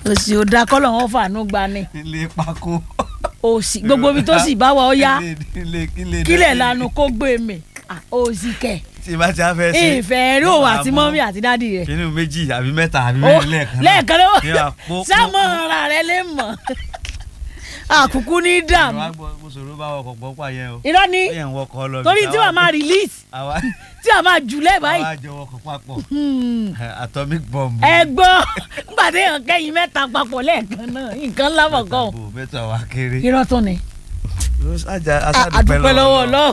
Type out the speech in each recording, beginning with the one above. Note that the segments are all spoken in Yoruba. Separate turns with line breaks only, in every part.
òsì ò da kọ́lọ̀ wọn fàánú gba ni
ilé pákó.
òsì gbogbo ibi tó sì bá wa ó yá
Ilé- ilé- ilé-
kílẹ̀ lanu kó gbé mi Ah, òsì kẹ̀
tí bá ti á fẹ́ ṣe.
ìfẹ́ rí òun àti mọ́mí àti dádì rẹ̀
kínní méjì àbí mẹ́ta àbí
Ó,
mẹ́rin lẹ́ẹ̀kan náà.
lẹ́ẹ̀kan
Ní
náà
àpò-
sámọ̀ ara rẹ lè mọ̀ àkùkù ní dààmú
Àwọn agbọ̀- mo sọ̀rọ̀ bá wọkọ̀ gbọ́ pa yẹn o.
irọ́ ni
ó yẹn ń wọkọ̀ lọ.
torí tí wàá máa release
àwa
tí wàá máa jùlẹ̀ báyìí
àwa jọ wọkọ̀ papọ̀.
Hmm.
atomic bomb.
ẹ gbọ́ gbàdé hàn kẹ́yìn mẹ́ta papọ̀ lẹ́ẹ̀kan náà nǹkan lábọ̀ kan
Mẹ́ta bò, mẹ́ta wá kéré.
irọ́ tó ni
àdúpẹ́
lọ́wọ́ Ọlọ́run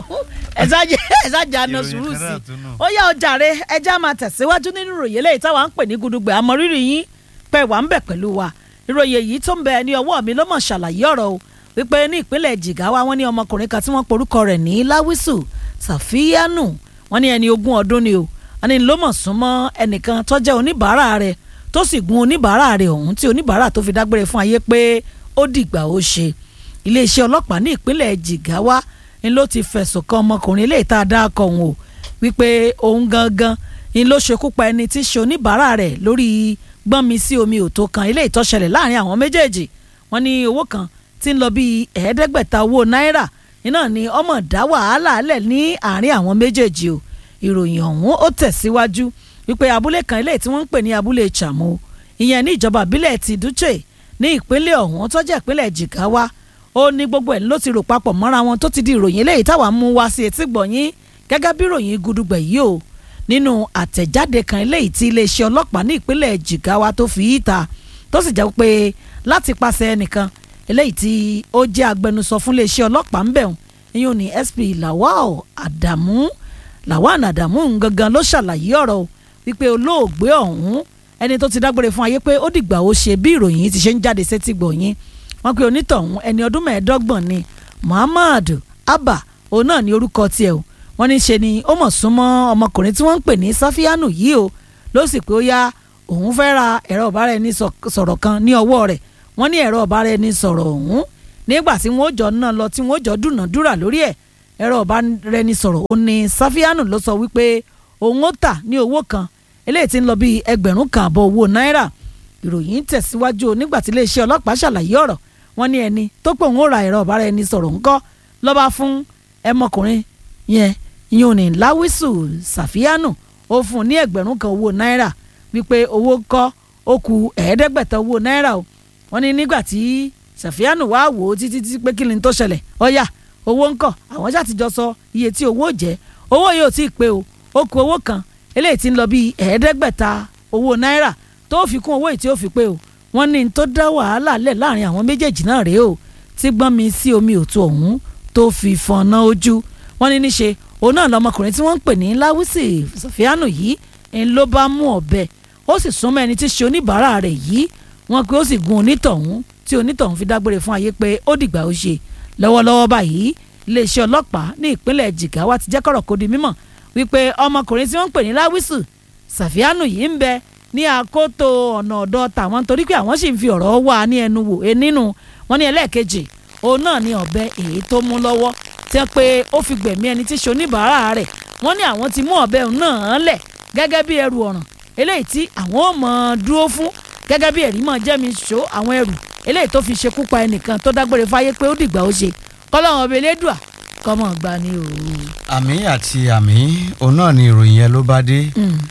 ẹ̀sájà àna
Ìròyìn
sùúrù
kan
sí
náà tún nù.
ó yá ọjà rẹ ẹja máa tẹ̀síwájú nínú ìròyìn eléyìí táwa ń pè ní gudugbẹ̀ àmọ́ rírì yín pé wà ń bẹ̀ pẹ̀lú wa ìròyìn èyí tó ń bẹ ní ọwọ́ mi ló mọ̀ ṣàlàyé ọ̀rọ̀ o wípé ní ìpínlẹ̀ Jigawa wọ́n ní ọmọkùnrin kan tí wọ́n porúkọ rẹ̀ ní Láwísù Sàfíyánù wọ́n ní ẹni ogún ọdún ni o wọ́n ní ló mọ̀ súnmọ́ ẹnìkan tó jẹ́ oníbàárà rẹ̀ tó sì gun oníbàárà rẹ̀ ọ̀hún tí oníbàárà tó fi dágbére fún ayé pé ó dìgbà ó ṣe iléeṣẹ́ ọlọ́pàá ní ìpínlẹ̀ Jigawa ni ló ti fẹ̀sùn kan ọmọkùnrin eléyìí tá a dá akọ òun o wípé òun gangan ni ló ṣekú pa ẹni tí í ṣe oníbàárà rẹ̀ lórí gbọ́nmi sí omi òtó kan eléyìí tó ṣẹlẹ̀ láàrin àwọn méjèèjì wọ́n ní owó kan tí ń lọ bíi ẹ̀ẹ́dẹ́gbẹ̀ta owó náírà iná ni ọmọ dá wàhálà lẹ̀ ní àárín àwọn méjèèjì o ìròyìn ọ̀hún ó tẹ̀síwájú wípé abúlé kan eléyìí tí wọ́n ń pè ní abúlé Chamo ìyẹn ní ìjọba ìbílẹ̀ ti Dutse ní ìpínlẹ̀ ọ̀hún tó jẹ́ ìpínlẹ̀ Jigawa ó ní gbogbo ẹ̀ ló ti rò papọ̀ mọ́ra wọn tó ti di ìròyìn eléyìí táwa mú wá sí etí gbọ̀nyín gẹ́gẹ́ bí ìròyìn gudugbẹ̀ yìí o nínú àtẹ̀jáde kan eléyìí tí iléeṣẹ́ ọlọ́pàá ní ìpínlẹ̀ Jigawa tó fi yí ta tó sì jẹ́ pé láti pàṣẹ ẹnìkan eléyìí tí ó jẹ́ agbẹnusọ fún iléeṣẹ́ ọlọ́pàá ń bẹ̀rùn ìyún ní SP Lawal Adamu Lawal Adamu gangan ló ṣàlàyé ọ̀rọ̀ o wípé olóògbé ọ̀hún ẹni tó ti dágbére fún ayé pé ó dìgbà ó ṣe bí ìròyìn yìí ti ṣe ń jáde sétí gbọ̀nyìn wọ́n pe onítọ̀hún ẹni ọdún mẹ́ẹ̀ẹ́dọ́gbọ̀n ni Muhammad Abba òun náà ní orúkọ tiẹ̀ o wọ́n ní ṣe ni ó mọ̀ súnmọ́ ọmọkùnrin tí wọ́n ń pè ní Sáfíánù yìí o ló sì pé ó yá òun fẹ́ ra ẹ̀rọ ọ̀bára ẹni sọ̀rọ̀ kan ní ọwọ́ rẹ̀ wọ́n ní ẹ̀rọ ọ̀bára ẹni sọ̀rọ̀ ọ̀hún nígbà tí wọ́n ó jọ náà lọ tí wọ́n ó jọ dúnàdúrà lórí ẹ̀ ẹ̀rọ ọ̀bára ẹni sọ̀rọ̀ ó ní Sáfíánù ló sọ wípé òun ó tà ní owó kan eléyìí tí ń lọ bíi ẹgbẹ̀rún kan àbọ̀ owó náírà ìròyìn tẹ̀síwájú o nígbà tí iléeṣẹ́ ọlọ́pàá ṣàlàyé ọ̀rọ̀ wọ́n ní ẹni tó pé òun ó ra ẹ̀rọ ọ̀bára ẹni sọ̀rọ̀ ńkọ́ lọ́ba fún ẹmọkùnrin yẹn yóò ní láwísù sàfíánù ó fún un ní ẹgbẹ̀rún kan owó náírà wípé owó kọ́ ó ku ẹ̀ẹ́dẹ́gbẹ̀ta owó náírà o wọ́n ní nígbà tí sàfíánù wá wò ó títí títí pé kí ni tó ṣẹlẹ̀ ọ̀yà owó ńkọ́ àwọn ṣàtijọ́ sọ iye tí owó jẹ́ owó yóò tí ì pé o ó ku owó kan eléyìí tí ń lọ bíi ẹ̀ẹ́dẹ́gbẹ̀ta owó náírà tó fi kún owó yìí tí ó fi pé o wọ́n ní tó dá wàhálà lẹ̀ láàrin àwọn méjèèjì náà rèé o tí gbọ́n mi sí omi òtún ọ̀hún tó fi fọ̀nà ojú wọ́n ní níṣe òun náà lọmọkùnrin tí wọ́n ń pè ní láwùsì sọfíánù yìí ń ló bá mú ọ̀bẹ ó sì súnmọ́ ẹni tí ṣe oníbàárà rẹ̀ yìí wọ́n pé ó sì gun onítọ̀hún tí onítọ̀hún fi dágbére fún ayé pé ó dìgbà ó ṣe lọ́wọ́lọ́wọ́ báyìí iléeṣẹ́ ọlọ́pàá ní ìpínlẹ̀ Jigawa ti jẹ́ kọ̀rọ̀ kó di mímọ̀ wípé ọmọkùnrin tí wọ́n ń pè ní láwùsù sàfíánù yìí ń bẹ ní àkótó ọ̀nà ọ̀dọ̀ tàwọn torí pé àwọn sì ń fi ọ̀rọ̀ wà ní ẹnu wò é nínú wọn ní ẹlẹ́ẹ̀kejì òun náà ní ọ̀bẹ èyí tó mú lọ́wọ́ tí wọ́n pé ó fi gbẹ̀mí ẹni tí ṣe oníbàárà rẹ̀ wọ́n ní àwọn ti mú ọ̀bẹ náà lẹ̀ gẹ́gẹ́ bí ẹrù ọ̀ràn eléyìí tí àwọn ò mọ̀ dúró fún gẹ́gẹ́ bí ẹ̀rí mọ̀ jẹ́mi ṣó àwọn ẹrù eléyìí tó fi ṣekú pa ẹnìkan tó dágbére fáyé pé ó dìgbà ó ṣe kọ́lọ́hún ọbẹ̀ elédùà kọ́mọ̀ gbà ní òru.
àmì àti àmì òun náà ni ìròyìn yẹn ló bá dé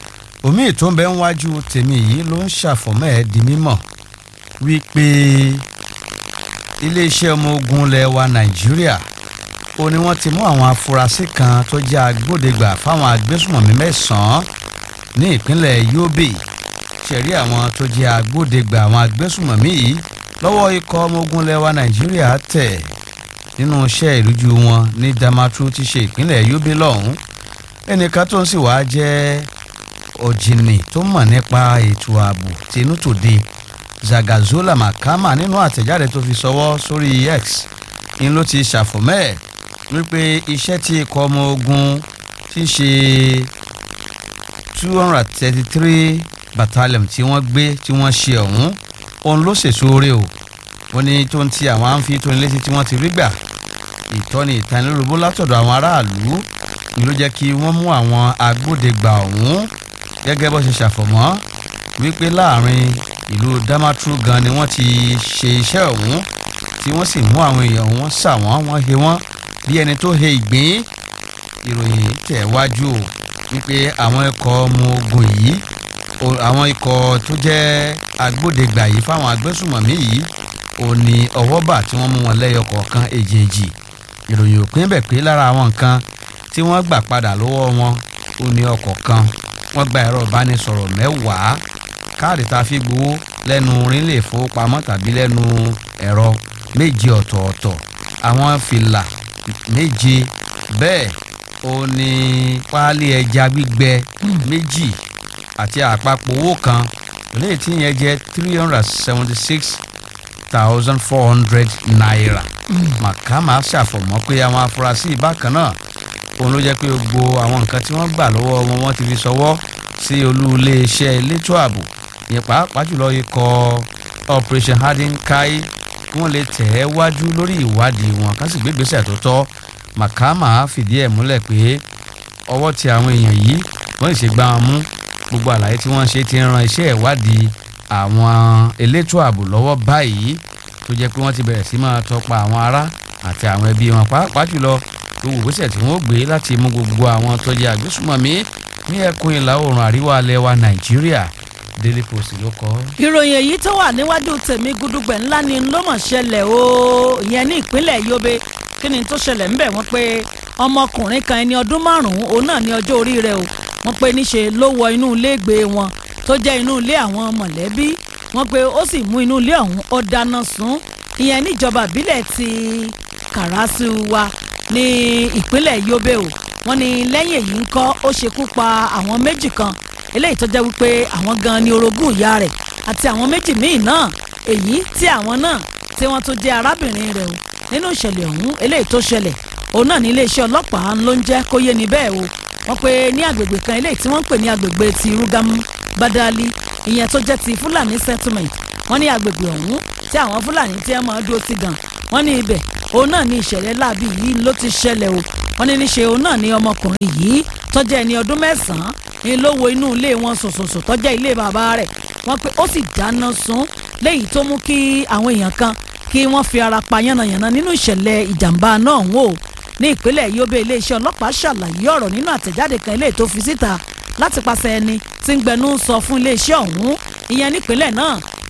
omi tó ń bẹ ń wájú tèmi yìí ló ń ṣàfọ̀mọ́ ẹ̀ di mímọ̀ wípé iléeṣẹ́ ọmọ ogun ilẹ̀ wa nàìjíríà ó ní wọ́n ti mú àwọn afurasí kan tó jẹ́ agbódegbà fáwọn agbésùmọ̀mí mẹ́sàn-án ní ìpínlẹ̀ yobe ṣẹ̀rí àwọn tó jẹ́ agbódegbà àwọn agbésùmọ̀mí yìí lọ́wọ́ ikọ̀ ọmọ ogun ilẹ̀ wa nàìjíríà tẹ̀ nínú iṣẹ́ ìrújú wọn ní damaturu ti ṣe ìpínlẹ̀ yobe lọ́hùn ẹnìkan tó ń sì wá jẹ́ ọ̀jìnì tó mọ̀ nípa ètò ààbò tinútòde zagazola makama nínú àtẹ̀jáde tó fi sọwọ́ sórí x ni ló ti ṣàfọ̀mọ́ ẹ̀ wípé iṣẹ́ tí ikọ̀ ọmọ ogun ti ṣe two hundred thirty three battalion tí wọ́n gbé tí wọ́n ṣe ọ̀hún òun ló ṣèṣò rẹ̀ o wọ́n ní tó ń ti àwọn àǹfi tó ń létí tí wọ́n ti rí gbà ìtọ́ni ìtanilólobó látọ̀dọ̀ àwọn aráàlú ni ló jẹ́ kí wọ́n mú àwọn agbódegbà ọ̀hún gẹ́gẹ́ bó ṣe ṣàfọ̀mọ́ wípé láàrin ìlú Damaturu gan ni wọ́n ti ṣe iṣẹ́ ọ̀hún tí wọ́n sì mú àwọn èèyàn wọn sà wọ́n wọ́n he wọ́n bí ẹni tó he ìgbín ìròyìn tẹ̀ wájú o wípé àwọn ikọ̀ ọmọ ogun yìí o- àwọn ikọ̀ tó jẹ́ agbódegbà yìí fáwọn agbésùmọ̀mí yìí ò ní ọwọ́ bà tí wọ́n mú wọn lẹ́yọ kọ̀ọ̀kan èjèèjì ìròyìn òpin bẹ̀ pé lára àwọn nǹkan tí wọ́n gbà padà lọ́wọ́ wọn ò ní ọkọ̀ kan wọ́n gba ẹ̀rọ ìbánisọ̀rọ̀ mẹ́wàá káàdì tá a fi gbowó lẹ́nu orílẹ ìfowópamọ́ tàbí lẹ́nu ẹ̀rọ méje ọ̀tọ̀ọ̀tọ̀ àwọn fìlà méje bẹ́ẹ̀ ó ní páálí ẹja gbígbẹ méjì àti àpapọ̀ owó kan eléyìí tí yẹn jẹ́ three hundred seventy six thousand four hundred naira màkàmá ṣàfọ̀mọ́ pé àwọn afurasí bákan náà òun ló jẹ́ pé gbogbo àwọn nǹkan tí wọ́n gbà lọ́wọ́ wọn wọ́n ti fi ṣọwọ́ sí olú iléeṣẹ́ elétò ààbò ìyẹn pàápàá jùlọ ikọ̀ operation harden kai kí wọ́n lè tẹ̀ ẹ́ wájú lórí ìwádìí wọn ká sì gbé ìgbésẹ̀ tó tọ́ màkàmá fìdí ẹ̀ múlẹ̀ pé ọwọ́ ti àwọn èèyàn yìí wọ́n sì ṣe gbá wọn mú gbogbo àlàyé tí wọ́n ṣe ti ń ran iṣẹ́ ìwádìí àwọn elétò ààbò lọ́wọ́ báyìí tó jẹ́ pé wọ́n ti bẹ̀rẹ̀ sí máa tọpa àwọn ará àti àwọn ẹbí wọn pàápàá jùlọ gbogbo ìgbésẹ̀ tí wọ́n gbé láti mú gbogbo àwọn tó jẹ́ àgbésùmọ̀mí ní ẹkùn ìlà oòrùn àríwá alẹ́ wa nàìjíríà daily post ló kọ.
ìròyìn èyí tó wà níwájú tèmi gudugbẹ̀ ńlá ni ló mọ̀ ṣẹlẹ̀ o ìyẹn ní ìpínlẹ̀ yobe kí ni tó ṣẹlẹ̀ ńbẹ̀ wọ́n pé ọmọkùnrin kan ẹni ọdún márùn-ún òun náà ní ọjọ́ orí rẹ̀ o wọ́n pé níṣe ló wọ inú ilé ìgbé wọn tó jẹ́ inú ilé àwọn mọ̀lẹ́bí wọ́n pé ó sì mú inú ilé ọ̀hún ó dáná sun ìyẹn níjọba ìbílẹ̀ ti kàràsù wa ní ìpínlẹ̀ yobe o wọ́n ní lẹ́yìn èyí ń kọ́ ó ṣekú pa àwọn méjì kan eléyìí tó jẹ́ wípé àwọn gan ni orogún ìyá rẹ̀ àti àwọn méjì míì náà èyí tí àwọn náà tí wọ́n tún jẹ́ arábìnrin rẹ̀ o nínú ìṣẹ̀lẹ̀ ọ̀hún eléyìí tó ṣẹlẹ̀ òun náà ní iléeṣẹ́ ọlọ́pàá ló ń jẹ́ kó yé ni bẹ́ẹ̀ o wọ́n pe ní agbègbè kan eléyìí tí wọ́n ń pè ní agbègbè ti rúgámù badali ìyẹn tó jẹ́ ti fúlàní settlement wọ́n ní agbègbè ọ̀hún tí àwọn fúlàní tí wọ́n máa dúró sí gan wọ́n ní ibẹ̀ òun náà ní ìṣẹ̀lẹ̀ láabi yìí ló ti ṣẹlẹ̀ o wọ́n ní níṣe òun náà ní ọmọkùnrin yìí tó jẹ́ ẹni ọdún mẹ́sàn-án ní ló wo inú ilé wọn sòsòsò tó jẹ́ ilé bàbá rẹ̀ wọ́n pé ó sì dáná sun léyìí tó mú kí àwọn èèyàn kan kí wọ́n fi ara pa yánnayànna nínú ìṣẹ̀lẹ̀ ìjàmbá náà wò ó ní ìpínlẹ̀ yobe iléeṣẹ́ ọlọ́pàá ṣàlàyé ọ̀rọ̀ nínú àtẹ̀jáde kan eléyìí tó fi síta láti pàṣẹ ẹni tí ń gbẹnu sọ fún iléeṣẹ́ ọ̀hún ìyẹn nípínlẹ̀ náà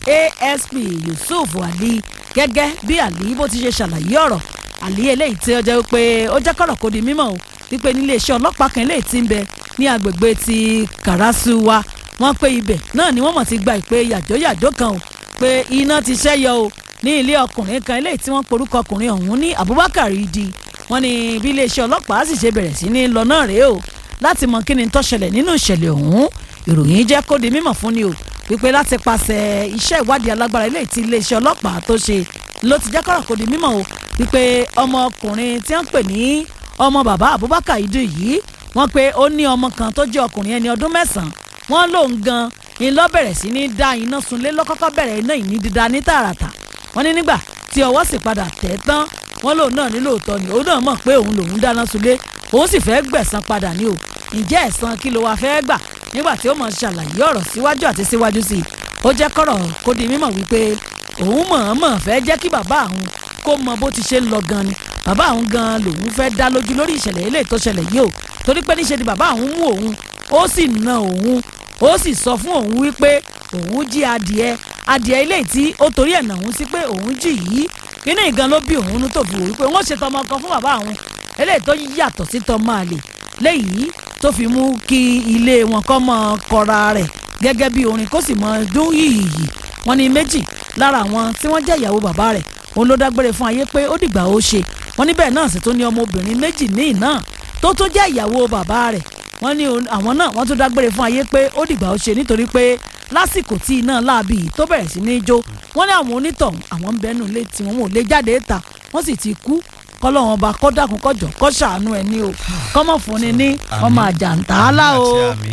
asp yusuf ali gẹ́gẹ́ bí ali bó ti ṣe ṣàlàyé ọ̀rọ̀ ali eléyìí tí ó jẹ́ pé ó jẹ́ kọ̀rọ̀ kó di mímọ̀ o wípé nílé iṣẹ́ ọlọ́pàá kan eléyìí tí ń bẹ ní agbègbè ti kàràsù wa wọ́n pé ibẹ̀ náà ni wọ́n mọ̀ ti gba ìpè yàjóyàjó kan o pé iná ti ṣẹ́yọ o ní ilé ọkùnrin kan eléyìí tí wọ́n porúkọ ọkùnrin ọ̀hún ní abubakar idi wọ́n ní bí iléeṣẹ́ ọlọ́pàá sì ṣe bẹ̀rẹ̀ sí ní lọ náà rèé o láti mọ kí ni tó ṣẹlẹ̀ nínú ìṣẹ̀lẹ̀ ọ̀hún ìròyìn jẹ́ kó di mímọ̀ fún ni o wípé láti pàṣẹ iṣẹ́ ìwádìí alágbára eléyìí tí iléeṣẹ́ ọlọ́pàá tó ṣe ló ti jẹ́ kọ́rọ̀ kó di mímọ̀ o wípé ọmọkùnrin tí wọ́n pè ní ọmọ bàbá abubakar idu yìí wọ́n pé ó ní ọmọ kan tó jẹ́ ọkùnrin ẹni ọdún mẹ́sàn-án wọ́n lòun gan ni ló bẹ̀rẹ̀ sí ní dá iná sunlé lọ́kọ́kọ́ bẹ̀rẹ̀ iná ìní dídá ní tààràtà wọ́n ní nígbà tí ọwọ́ sì padà tẹ̀ tán wọ́n lòun náà ní lóòótọ́ ni òun náà mọ̀ pé òun lòun dáná sunlé òun sì fẹ́ gbẹ̀san padà ní o ǹjẹ́ ẹ̀san kí ló wá fẹ́ gbà nígbà tí ó mọ̀ ṣàlàyé ọ̀rọ̀ síwájú àti síwájú sí i ó jẹ́ kọ́rọ̀ kó di mímọ̀ wípé òun mọ̀ọ́mọ̀ fẹ́ jẹ́ kí bàbá àwọn kó mọ bó ti ṣe ń lọ gan ni bàbá àwọn gan lòun fẹ́ dá lójú lórí ìṣẹ̀lẹ̀ eléyìí tó ṣẹlẹ̀ yìí o torí pé níṣe ni bàbá àwọn mú òun ó sì na òun ó sì sọ fún òun wípé òun jí adìẹ adìẹ eléyìí tí ó torí ẹ̀ nà òun sí pé òun jì yìí inú ìgan ló bí òun nú tó fi wò wípé wọ́n ṣe tọmọ kan fún bàbá àwọn eléyìí tó yàtọ̀ sí tọmọ àlè léyìí tó fi mú kí ilé wọn kọ́ mọ́ kọra rẹ̀ gẹ́gẹ́ bí orin kó sì mọ dún yìnyín wọn ní méjì lára àwọn tí wọ́n jẹ́ ìyàwó bàbá rẹ̀ òun ló dágbére fún ayé pé ó dìgbà ó ṣe wọn níbẹ̀ náà sì tún ní ọmọbìnrin méjì míì náà tó tó jẹ́ ìyàwó bàbá rẹ̀ wọ́n ní àwọn náà wọ́n tún dágbére fún ayé pé ó dìgbà ó ṣe nítorí pé lásìkò tí iná láabi tó bẹ̀rẹ̀ sí ní jó wọ́n ní àwọn onítọ̀hún àwọn ń bẹnu ilé tí wọ́n ò lè jáde ta wọ́n sì ti kú kọ́lọ́wọ́n ọba kó dákun kọjọ kó ṣàánú ẹ ní o kọ́mọ̀ fún ni ní ọmọ àjàǹtàálá o.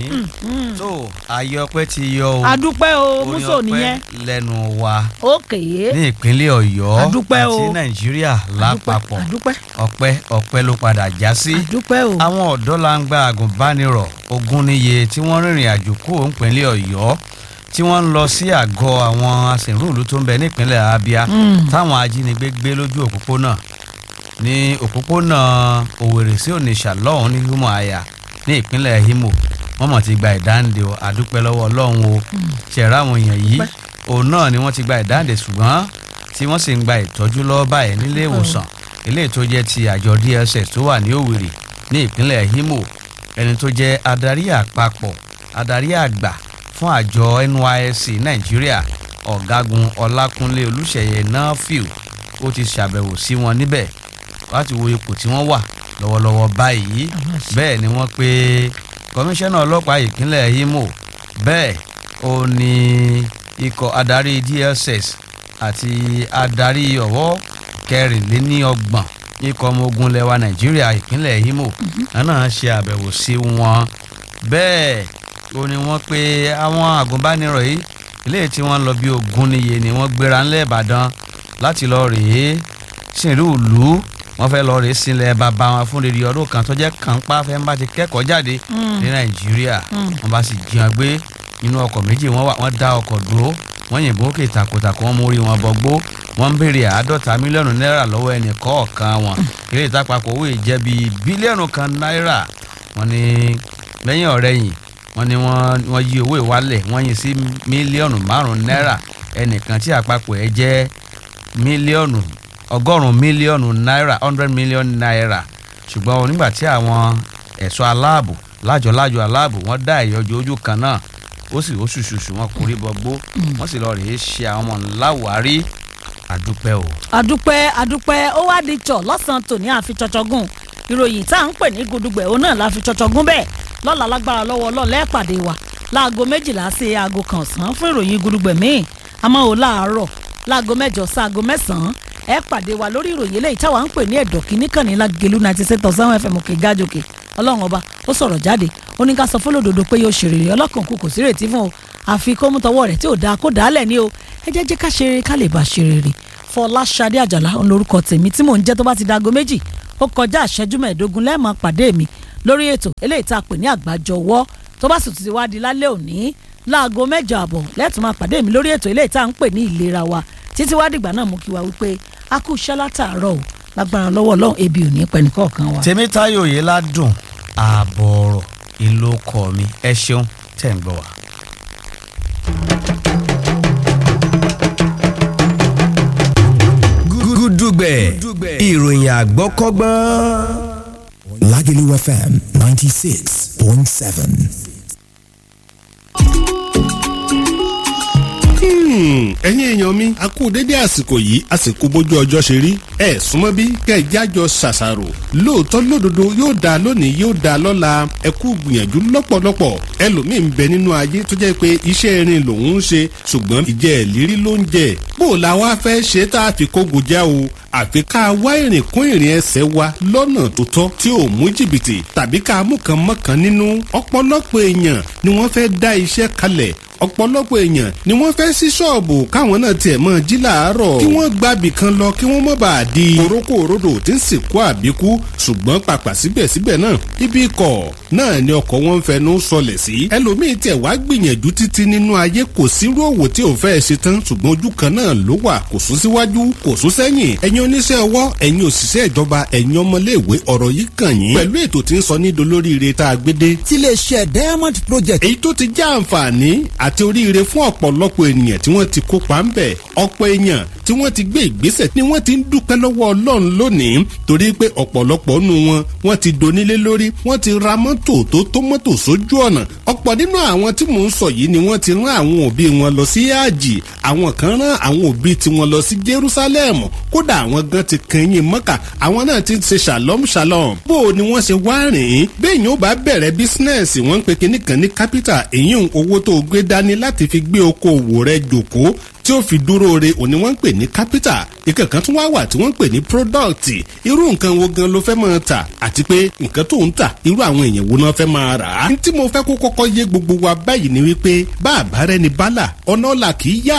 tó ayé ọpẹ́ ti yọ o
adúpẹ́ o
orin
múso
ọpẹ́
nìyẹn
lẹ́nu wa
ókè
ní ìpínlẹ̀ Ọ̀yọ́
Adúpẹ́ o.
àti Nàìjíríà lápapọ̀
adúpẹ́
ọpẹ́ ọpẹ́ ló padà já sí.
adúpẹ́ o
àwọn ọ̀dọ́ la ń gba àgùnbánirọ̀ ogún níye tí wọ́n rìnrìn àjò kó ìpínlẹ̀ Ọ̀yọ́ tí wọ́n ń lọ sí àgọ́ àwọn asìnrúùlú tó ń bẹ nípínlẹ̀ Abia táwọn ajínigbé gbé lójú òpópónà ní òpópónà Òwèrè sí Onitsha lọ́hùn ní Umuahia ní ìpínlẹ̀ Imo wọ́n mọ̀ ti gba ìdáǹdè o àdúpẹ́ lọ́wọ́ Ọlọ́run o ṣẹ̀rá àwọn èèyàn yìí òun náà ni wọ́n ti gba ìdáǹdè ṣùgbọ́n tí wọ́n sì ń gba ìtọ́jú lọ́wọ́ báyìí nílé ìwòsàn eléyìí tó jẹ́ ti àjọ DSS tó wà ní Òwèrè ní ìpínlẹ̀ Imo ẹni tó jẹ́ adarí àpapọ̀ adarí àgbà fún àjọ NYSC Nàìjíríà ọ̀gágun Ọlákúnlé Olúṣèyẹ Nafiu ó ti ṣàbẹ̀wò sí wọn níbẹ̀ láti wo ipò tí wọ́n wà lọ́wọ́lọ́wọ́ báyìí bẹ́ẹ̀ ni wọ́n pe kọmíṣánná ọlọ́pàá ìpínlẹ̀ Imo bẹ́ẹ̀ ó ní ikọ̀ adarí DSS àti adarí ọ̀wọ́ kẹrìnléníọgbọ̀n ikọ̀ ọmọ ogun lẹwa Nàìjíríà ìpínlẹ̀ Imo náà ṣe àbẹ̀wò sí wọn bẹ́ẹ̀ ó ní wọ́n pe àwọn àgùnbánirọ̀ yìí ilé tí wọ́n lọ bí ogún níye ni wọ́n gbéra ńlẹ̀ Ìbàdàn láti lọ rèé sìnrú ìlú wọ́n fẹ́ lọ rèé sílẹ̀ bàbá wọn fún rere ọdún kan tó jẹ́ kàńpá fẹ́ ń bá ti kẹ́kọ̀ọ́ jáde ní Nàìjíríà wọ́n bá sì jiyàn gbé inú ọkọ̀ méjì wọ́n wà wọ́n dá ọkọ̀ dúró wọ́n yìnbọn òkè takòtàkò wọ́n mórí wọn bọ́gbó wọ́n ń béèrè àádọ́ta mílíọ̀nù náírà lọ́wọ́ ẹnì kọ̀ọ̀kan wọn eré ìtàpapọ̀ owó ìjẹ́ bíi bílíọ̀nù kan náírà wọ́n ní lẹ́yìn ọ̀rẹ́yìn wọ́n ní wọ́n yí owó ìwálẹ̀ wọ́n yí sí mílíọ̀nù márùn-ún náírà ẹnìkan tí àpapọ̀ ẹ̀ jẹ́ mílíọ̀nù ọgọ́rùn-ún mílíọ̀nù náírà hundred million naira ṣùgbọ́n onígbà tí àwọn ẹ̀ṣọ́ aláàbò lájọ-lájọ aláàbò wọ́n dá ìyọjú ojú kan náà ó sì ó ṣùṣùṣù wọn kò rí bọgbó wọ́n sì lọ rèé ṣe àwọn ọmọ ńláwárí àdúpẹ́ o.
àdúpẹ́ àdúpẹ́ ó wá di tọ̀ lọ́sàn-án tòní àfi ṣọṣọgùn ìròyìn tá à ń pè ní gudugbẹ̀ òun náà la fi ṣọṣọgùn bẹ́ẹ̀ lọ́la lágbára lọ́wọ́ ọlọ́ọ̀lẹ́ pàdé wa láago méjìlá sí aago kan ọ̀sán fún ìròyìn gudugbẹ̀ míì àmọ́ ò láàárọ̀ láago mẹ́jọ sí aago mẹ́sàn-án ẹ pàdé wa lórí ìròyìn eléyìí táwa ń pè ní ẹ̀dọ̀ kìíní kan ní lágẹ̀lú ninety six thousand fm òkè gájòkè ọlọ́run ọba ó sọ̀rọ̀ jáde ó ní ká sọ fọlọ́dọ̀dọ̀ pé yóò ṣèrèrè ọlọ́kàn kù kò sí rètí fún o àfi kó mú tọwọ́ rẹ̀ tí ò dáa kó dàálẹ̀ ní o ẹ jẹ́ jẹ́ ká ṣeré ká lè bá ṣèrèrè fọláṣadé àjàlá òun lorúkọ tèmi tí mò ń jẹ́ tó bá ti dago méjì ó kọjá àṣẹjú mẹ́ẹ̀ẹ́dógún lẹ́ẹ̀mọ́ pàdé mi lórí ètò eléyìí tá a pè ní àgbájọwọ́ tó bá sì ti wá di lálẹ́ òní láago mẹ́jọ àbọ̀ lẹ́ẹ̀tún máa pàdé mi lórí ètò eléyìí tá à ń pè ní ìlera wa títí wá dìgbà náà mú kí wa wípé a kú iṣẹ́ látàárọ̀ o lágbára lọ́wọ́ ọlọ́run ebi ò ní pẹ́ nìkọ̀ọ̀kan wa.
Tèmítáyọ̀ yìí ládùn ààbọ̀ ọ̀rọ̀ ìlú ọkọ mi ẹ ṣeun tẹ̀ ń gbọ́ wa.
gúdúgbẹ̀ ìròyìn àgbọ́kọ́gbọ́n.
Lagelu FM 96.7.
ẹ̀yin èèyàn mi a kú dédé àsìkò yìí àsìkò bójú ọjọ́ ṣe rí ẹ súnmọ́ bí kẹjájọ ṣàṣàrò lóòótọ́ lódodo yóò dáa lónìí yóò dáa lọ́la ẹ kú gbìyànjú lọ́pọ̀lọpọ̀ ẹlòmíì ń bẹ nínú ayé tó jẹ́ pé iṣẹ́ irin lòun ń ṣe ṣùgbọ́n ìjẹ́ ìlérí ló ń jẹ bó o la wá fẹ́ ṣe tá a fi kógo já o àfi ká wá ìrìn kún ìrìn ẹsẹ̀ wa lọ́nà tó tọ́ tí ò mú jìbìtì tàbí ká mú kan mọ́kàn nínú ọ̀pọ̀lọpọ̀ èèyàn ni wọ́n fẹ́ dá iṣẹ́ kalẹ̀ ọ̀pọ̀lọpọ̀ èèyàn ni wọ́n fẹ́ sí ṣọ́ọ̀bù káwọn náà tiẹ̀ mọ́ jí làárọ̀ kí wọ́n gbàbì kan lọ kí wọ́n mọ́ bá a di korókó òrodò tí ń sìnkú àbíkú ṣùgbọ́n pàpà síbẹ̀síbẹ̀ náà ibi ikọ̀ náà ni ọkọ̀ wọn ń fẹnu sọlẹ̀ sí ẹlòmíín tiẹ̀ wá gbìyànjú títí nínú ayé kò sírú òwò tí ò fẹ́ ṣe tán ṣùgbọ́n ojú kan náà ló wà kò sún síwájú kò sún sẹ́yìn ẹ̀yin oníṣẹ́ ọwọ́ ẹ̀yin òṣìṣẹ́ ìjọba ẹ̀yin ọmọléèwé ọ̀rọ̀ yìí kàn yín pẹ̀lú ètò tí ń sọ ní dolóríire tá a gbé dé
tiléeṣẹ́ diamond project.
èyí tó ti já àǹfààní àti oríire fún ọ̀pọ̀lọpọ̀ ènìyàn tí wọ́n ti kópa ń bẹ̀ ọ̀pọ̀ èèyàn tí wọ́n ti gbé ìgbésẹ̀ ni wọ́n ti ń dúpẹ́ lọ́wọ́ ọlọ́run lónìí torí pé ọ̀pọ̀lọpọ̀ nù wọn wọ́n ti donílé lórí wọ́n ti ra mọ́tò tó tó mọ́tò sójú ọ̀nà ọ̀pọ̀ nínú àwọn tí mò ń sọ yìí ni wọ́n ti rán àwọn òbí wọn lọ sí àjì àwọn kan rán àwọn òbí tiwọn lọ sí Jerusalem kódà àwọn gan ti kẹyìn mọ́kà àwọn náà ti ṣe shalom shalom bó o ni wọ́n ṣe wá rìn ín bẹ́ẹ̀ yóò bá bẹ̀rẹ̀ bísínẹ́sì wọ́n ń pe kinní kan ní capital èyí ń owó tó gbé dání láti fi gbé okòwò rẹ jòkó tí ó fi dúró re òní wọ́n ń pè ní capital ìkẹ̀kan tún wá wà tí wọ́n ń pè ní product irú nǹkan wo gan ló fẹ́ máa tà àti pé nǹkan tó ń tà irú àwọn èèyàn wo náà fẹ́ máa rà á. tí mo fẹ́ kó kọ́kọ́ yé gbogbo wa báyìí ni wípé bá àbárẹ́ ni bálà ọ̀nà ọ̀la kì í yá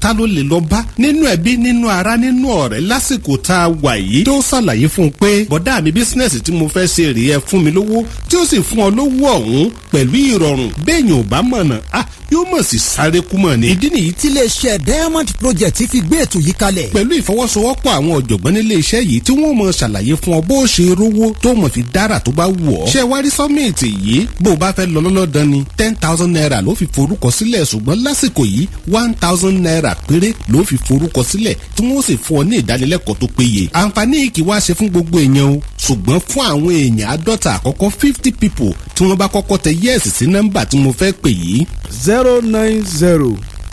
ta ló lè lọ bá nínú ẹbí nínú ara nínú ọ̀rẹ́ lásìkò tá a wà yìí tó ṣàlàyé fún un pé bọ̀dá mi bísínẹ́sì tí mo fẹ́ ṣe rèé ẹ fún mi lówó tí ó sì fún ọ lówó ọ̀hún pẹ̀lú ìrọ̀rùn béèyàn ò bá mọ̀nà ah yóò mọ̀ sí sáré kú mọ̀ ni. ìdí nìyí
tí iléeṣẹ́ diamond project fi gbé ètò yìí kalẹ̀.
pẹ̀lú ìfọwọ́sowọ́pọ̀ àwọn ọ̀jọ̀gbọ́n nílé iṣẹ́ yìí tí wọ́n mọ̀ ṣàlàyé fún ọ bó o ṣe rówó tó mọ̀ fi dára tó bá wù ọ́. ṣé wá rí sọ́mìtì yìí bó o bá fẹ́ lọ lọ́lọ́dán ni ten thousand naira ló fi forúkọ sílẹ̀ ṣùgbọ́n lásìkò yìí one thousand naira péré ló fi forúkọ sílẹ̀ tí wọ́n sì fún ọ ní ìdánilẹ́kọ̀ọ́ tó péye. àǹfààní yìí kì í wá ṣe fún gbogbo èèyàn o ṣùgbọ́n fún àwọn èèyàn àádọ́ta àkọ́kọ́ fifty people tí wọ́n bá kọ́kọ́ tẹ yẹ́ẹ̀sì sí nọ́mbà tí mo fẹ́ pè yìí
zero nine zero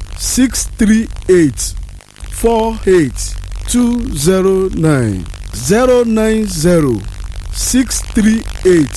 six three eight four eight two zero nine zero nine zero six three eight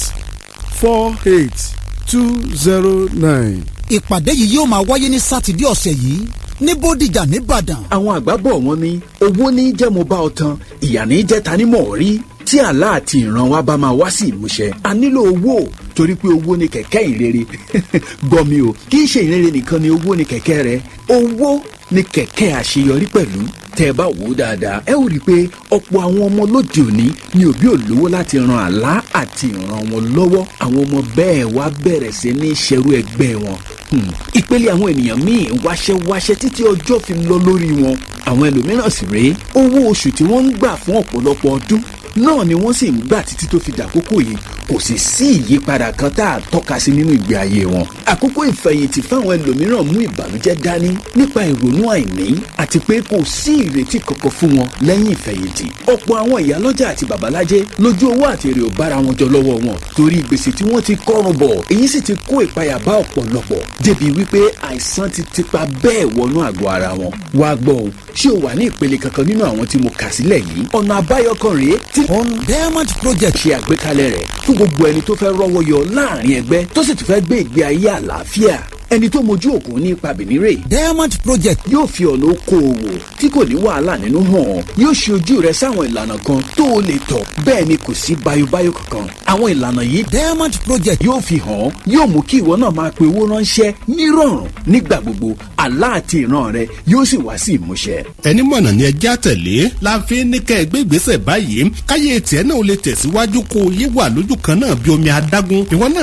four eight two zero nine.
ìpàdé yìí yóò máa wáyé ní sátidé ọ̀sẹ̀ yìí ní bódìjà nìbàdàn.
àwọn àgbà bọ̀ wọ́n ní owó ní jẹ́ mo bá ọ tan ìyà ní jẹ́ ta ni mọ̀ rí tí àlá àti ìran wa bá máa wá sí ìmúṣẹ a nílò owó torí pé owó ni kẹ̀kẹ́ ìrere gbọ́ mi o kì í ṣe ìrere nìkan ni owó ni kẹ̀kẹ́ rẹ owó ni kẹ̀kẹ́ àṣeyọrí pẹ̀lú tẹ́ ẹ bá wò ó dáadáa ẹ ó rí i pé ọ̀pọ̀ àwọn ọmọ lóde òní ni òbí ò lówó láti ran àlá àti ìran wọn lọ́wọ́ àwọn ọmọ bẹ́ẹ̀ wá bẹ̀rẹ̀ sí ní ṣerú ẹgbẹ́ wọn Hmm. ìpele àwọn ènìyàn míì wáṣẹ́ wáṣẹ́ títí ọjọ́ fi lọ lórí wọn àwọn ẹlòmíràn sì rèé owó oṣù tí wọ́n ń gbà fún ọ̀pọ̀lọpọ̀ ọdún náà ni wọ́n sì ń gbà títí tó fi dàkókò yìí kò sì sí ìyípadà kan tá a tọ́ka sí nínú ìgbé ayé wọn. àkókò ìfẹ̀yìntì fáwọn ẹlòmíràn mú ìbànújẹ́ dání nípa ìrònú àìní àti pé kò sí ìrètí kankan fún wọn lẹ́yìn ìfẹ̀yìntì. ọ̀pọ̀ àwọn ìyálọ́jà àti babalájẹ́ lójú owó àti èrè ò bára wọn jọ lọ́wọ́ wọn torí gbèsè tí wọ́n ti kọ́rùn bọ̀ èyí sì ti kó ìpayà bá ọ̀pọ̀lọpọ̀ débi wípé àìsàn ti tipa bẹ́ẹ̀ wọnú àgọ́ ara wọn. wá gbọ́ o ṣé o wà ní ìpele kankan nínú àwọn tí mo kà sílẹ̀ yìí ọ̀nà àbáyọ kan rèé tí
on diamond project
ṣe àgbékalẹ̀ rẹ̀ fún gbogbo ẹni tó fẹ́ rọ́wọ́ yọ láàrin ẹgbẹ́ tó sì tún fẹ́ gbé ìgbé ayé àlàáfíà ẹni tó mojú òkun ní ipa bìnírè
diamond project
yóò fi ọ̀nà okòòwò tí kò ní wàhálà nínú hàn yóò ṣe ojú rẹ sáwọn ìlànà kan tó o lè tọ̀ bẹ́ẹ̀ ni kò sí bayobayo kankan àwọn ìlànà yìí
diamond project
yóò fi hàn yóò mú kí ìwọ náà máa pe owó ránṣẹ́ nírọ̀rùn nígbà gbogbo àlá àti ìran rẹ yóò sì wá sí ìmúṣẹ.
ẹni mọ̀nà ni ẹjẹ́ àtẹ̀lé la fi ní kẹ́ ẹ gbé ìgbésẹ̀ báyìí káyé tiẹ̀ náà ó lè tẹ̀síwájú kó o yé wà lójú kan náà bí omi adágún ìwọ náà